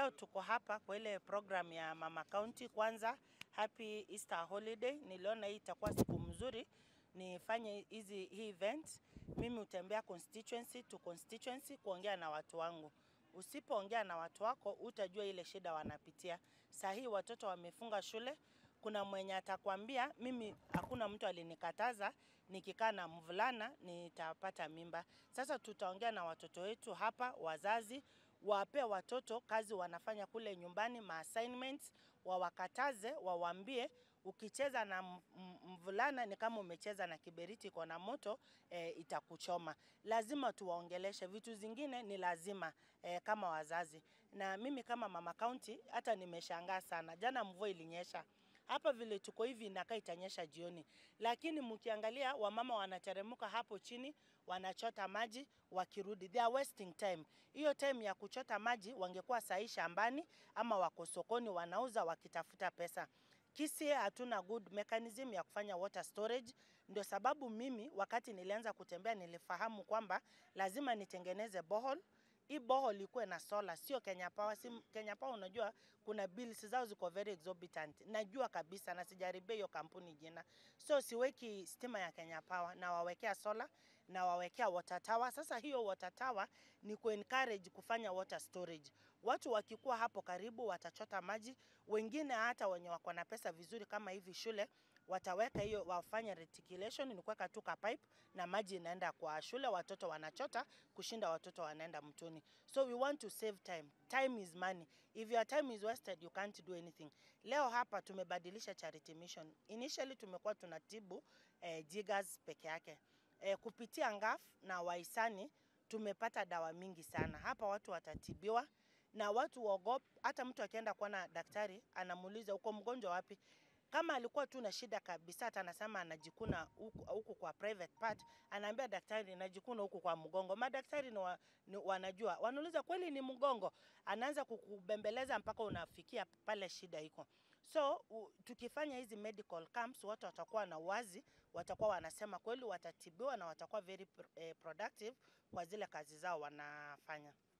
leo tuko hapa kwa ile program ya Mama County. Kwanza happy Easter holiday. Niliona hii itakuwa siku mzuri nifanye hizi hii event. Mimi hutembea constituency to constituency kuongea na watu wangu. Usipoongea na watu wako utajua ile shida wanapitia. Saa hii watoto wamefunga shule, kuna mwenye atakwambia mimi hakuna mtu alinikataza nikikaa na mvulana nitapata mimba. Sasa tutaongea na watoto wetu hapa, wazazi wape watoto kazi wanafanya kule nyumbani, ma assignments wawakataze, wawaambie ukicheza na m- m- mvulana ni kama umecheza na kiberiti iko na moto e, itakuchoma. Lazima tuwaongeleshe, vitu zingine ni lazima e, kama wazazi. Na mimi kama mama county hata nimeshangaa sana, jana mvua ilinyesha hapa vile tuko hivi inakaa itanyesha jioni, lakini mkiangalia wamama wanateremka hapo chini wanachota maji wakirudi, they are wasting time. Hiyo time ya kuchota maji wangekuwa sahi shambani ama wako sokoni wanauza wakitafuta pesa. Kisii hatuna good mechanism ya kufanya water storage. Ndio sababu mimi wakati nilianza kutembea nilifahamu kwamba lazima nitengeneze borehole hii borehole ikuwe na solar, sio Kenya Power. Si Kenya Power, unajua kuna bills zao ziko very exorbitant, najua kabisa, na sijaribia hiyo kampuni jina, so siweki stima ya Kenya Power, na wawekea solar na wawekea water tower. Sasa hiyo water tower ni ku encourage kufanya water storage. Watu wakikuwa hapo karibu watachota maji, wengine hata wenye wako na pesa vizuri kama hivi shule wataweka hiyo wafanye reticulation, ni kuweka tu ka pipe na maji inaenda kwa shule, watoto wanachota kushinda watoto wanaenda mtoni. So we want to save time. Time is money. If your time is wasted, you can't do anything. Leo hapa tumebadilisha charity mission. Initially tumekuwa tunatibu eh, jiggers peke yake. Eh, kupitia ngaf na wahisani tumepata dawa mingi sana. Hapa watu watatibiwa na watu waogop. Hata mtu akienda kuona daktari anamuuliza uko mgonjwa wapi? Kama alikuwa tu na shida kabisa, hata anasema anajikuna huku huku kwa private part, anaambia daktari najikuna huku kwa mgongo. Madaktari ni, wa, ni wanajua, wanauliza kweli ni mgongo, anaanza kukubembeleza mpaka unafikia pale shida iko. So u, tukifanya hizi medical camps, watu watakuwa na uwazi, watakuwa wanasema kweli, watatibiwa na watakuwa very pr- eh, productive kwa zile kazi zao wanafanya.